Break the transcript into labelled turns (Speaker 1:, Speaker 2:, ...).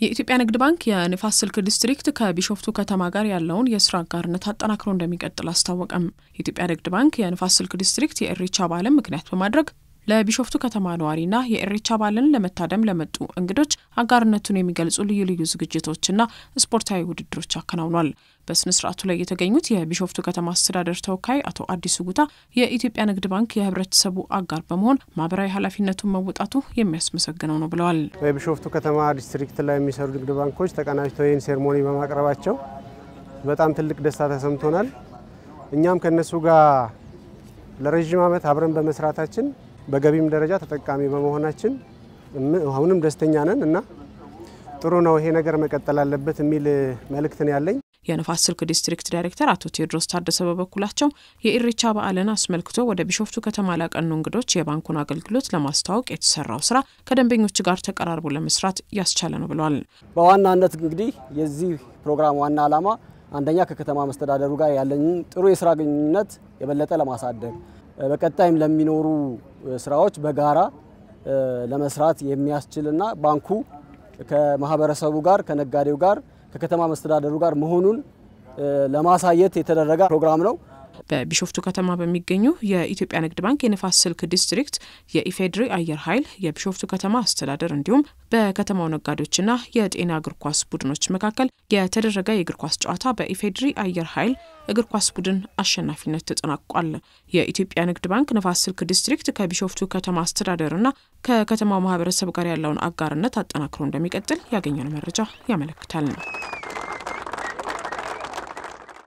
Speaker 1: የኢትዮጵያ ንግድ ባንክ የንፋስ ስልክ ዲስትሪክት ከቢሾፍቱ ከተማ ጋር ያለውን የስራ አጋርነት አጠናክሮ እንደሚቀጥል አስታወቀም። የኢትዮጵያ ንግድ ባንክ የንፋስ ስልክ ዲስትሪክት የኢሬቻ በዓልን ምክንያት በማድረግ ለቢሾፍቱ ከተማ ነዋሪና የኢሬቻ በዓልን ለመታደም ለመጡ እንግዶች አጋርነቱን የሚገልጹ ልዩ ልዩ ዝግጅቶችና ስፖርታዊ ውድድሮች አከናውኗል። በስነ ስርዓቱ ላይ የተገኙት የቢሾፍቱ ከተማ አስተዳደር ተወካይ አቶ አዲሱ ጉታ የኢትዮጵያ ንግድ ባንክ የህብረተሰቡ አጋር በመሆን ማህበራዊ ኃላፊነቱን መወጣቱ የሚያስመሰግነው ነው ብለዋል።
Speaker 2: በቢሾፍቱ ከተማ ዲስትሪክት ላይ የሚሰሩ ንግድ ባንኮች ተቀናጅተው ይህን ሴርሞኒ በማቅረባቸው በጣም ትልቅ ደስታ ተሰምቶናል። እኛም ከነሱ ጋር ለረዥም ዓመት አብረን በመስራታችን በገቢም ደረጃ ተጠቃሚ በመሆናችን አሁንም ደስተኛ ነን እና ጥሩ ነው፣ ይሄ ነገር መቀጠል አለበት የሚል መልእክትን ያለኝ
Speaker 1: የንፋስ ስልክ ዲስትሪክት ዳይሬክተር አቶ ቴዎድሮስ ታደሰ በበኩላቸው የኢሬቻ በዓልን አስመልክቶ ወደ ቢሾፍቱ ከተማ ላቀኑ እንግዶች የባንኩን አገልግሎት ለማስተዋወቅ የተሰራው ስራ ከደንበኞች ጋር ተቀራርቦ ለመስራት ያስቻለ ነው ብለዋል።
Speaker 3: በዋናነት እንግዲህ የዚህ ፕሮግራም ዋና ዓላማ አንደኛ ከከተማ መስተዳደሩ ጋር ያለንን ጥሩ የስራ ግንኙነት የበለጠ ለማሳደግ በቀጣይም ለሚኖሩ ስራዎች በጋራ ለመስራት የሚያስችልና ባንኩ ከማህበረሰቡ ጋር ከነጋዴው ጋር ከከተማ መስተዳደሩ ጋር መሆኑን ለማሳየት የተደረገ ፕሮግራም ነው።
Speaker 1: በቢሾፍቱ ከተማ በሚገኙ የኢትዮጵያ ንግድ ባንክ የንፋስ ስልክ ዲስትሪክት የኢፌድሪ አየር ኃይል የቢሾፍቱ ከተማ አስተዳደር እንዲሁም በከተማው ነጋዴዎችና የጤና እግር ኳስ ቡድኖች መካከል የተደረገ የእግር ኳስ ጨዋታ በኢፌድሪ አየር ኃይል እግር ኳስ ቡድን አሸናፊነት ተጠናቋል። የኢትዮጵያ ንግድ ባንክ ንፋስ ስልክ ዲስትሪክት ከቢሾፍቱ ከተማ አስተዳደርና ከከተማው ማህበረሰብ ጋር ያለውን አጋርነት አጠናክሮ እንደሚቀጥል ያገኘነው መረጃ ያመለክታል።